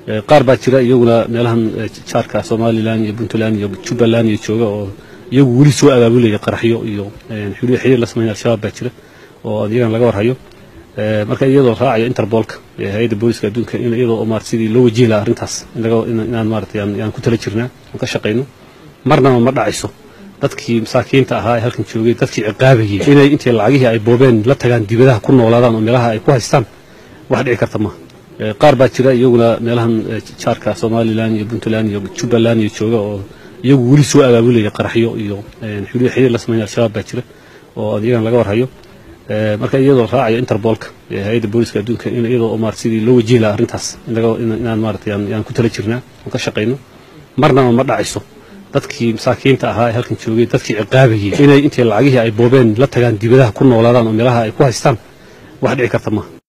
qaar baa jira iyaguna meelahan jaarka somalilan iyo puntland iyo jubbaland iyo jooga oo iyagu weli soo abaabulaya qaraxyo iyo xiriir la sameynaya al-shabaab baa jira oo iyagana laga warhayo marka iyadoo raacayo interbolka hay-adda booliska adduunka in iyadoo maarata sidii loo wajihi lahaa arrintaas inaan maarata yaan ku tala jirnaa aan ka shaqayno marnaba ma dhacayso dadkii masaakiinta ahaa ee halkan joogay dadkii ciqaabayay inay intii lacagihii ay boobeen la tagaan dibadaha ku noolaadaan oo meelaha ay ku haystaan wax dhici karta maaha qaar baa jira iyaguna meelahan jaarka somalilan iyo puntland iyo jubbaland iyo jooga oo iyagu weli soo abaabulaya qaraxyo iyo xiriir la sameynaya al-shabaab baa jira oo iyagana laga warhayo marka iyadoo raacayo interbolka hay-adda booliska adduunka in iyadoo maarata sidii loo wajihi lahaa arrintaas inaan maarata yaan ku tala jirnaa aan ka shaqayno marnaba ma dhacayso dadkii masaakiinta ahaa ee halkan joogay dadkii ciqaabayay inay intii lacagihii ay boobeen la tagaan dibadaha ku noolaadaan oo meelaha ay ku haystaan wax dhici karta maaha